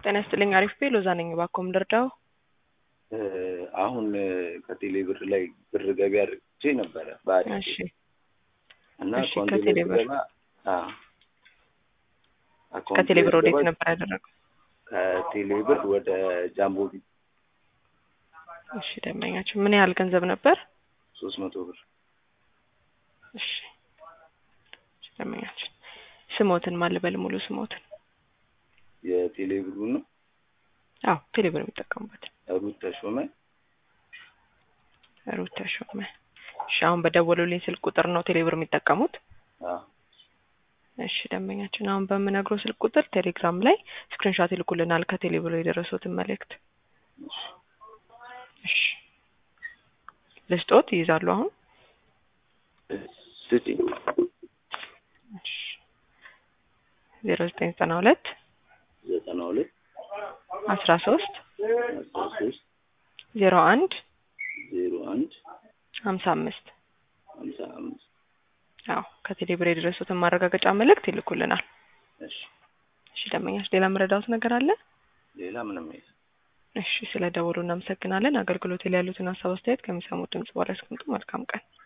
ጤና ይስጥልኝ። አሪፍ ቤ ሎዛ ነኝ። እባክዎ ምን ልርዳው? አሁን ከቴሌ ብር ላይ ብር ገቢ አድርጌ ነበረ በአሪፍ እሺ እና እሺ፣ አካውንቴ ላይ ከቴሌ ብር ስገባ አዎ፣ አካውንቴ ከቴሌ ብር ላይ ወዴት ስገባ ነበር ያደረገው? ከቴሌ ብር ወደ ጃምቦ ቢት እሺ ደንበኛችን ምን ያህል ገንዘብ ነበር? ሶስት መቶ ብር እሺ እሺ፣ ደንበኛችን ስሞትን ማን ልበል? ሙሉ ስሞትን? የቴሌ ብሩ ነው አዎ ቴሌ ብር የሚጠቀሙበት ሩት ተሾመ ሩት ተሾመ። እሺ አሁን በደወሉልኝ ስልክ ቁጥር ነው ቴሌ ብር የሚጠቀሙት? አዎ እሺ ደንበኛችን አሁን በምነግረው ስልክ ቁጥር ቴሌግራም ላይ ስክሪንሾት ይልኩልናል ከቴሌ ብር የደረሱትን መልእክት። እሺ ልስጦት ይይዛሉ አሁን? ስጪኝ እሺ ዜሮ ዘጠኝ ዘጠና ሁለት ዘጠና ሁለት አስራ ሶስት አስራ ሶስት ዜሮ አንድ ዜሮ አንድ ሀምሳ አምስት ሀምሳ አምስት አዎ ከቴሌ ብር የደረሱትን ማረጋገጫ መልእክት ይልኩልናል። እሺ እሺ ደንበኛችን ሌላ መረዳት ነገር አለ? ሌላ ምንም የለም እሺ ስለ ደወሉ እናመሰግናለን። አገልግሎት ላይ ያሉትን ሀሳብ አስተያየት ከሚሰሙት ድምጽ በኋላ ያስቀምጡ። መልካም ቀን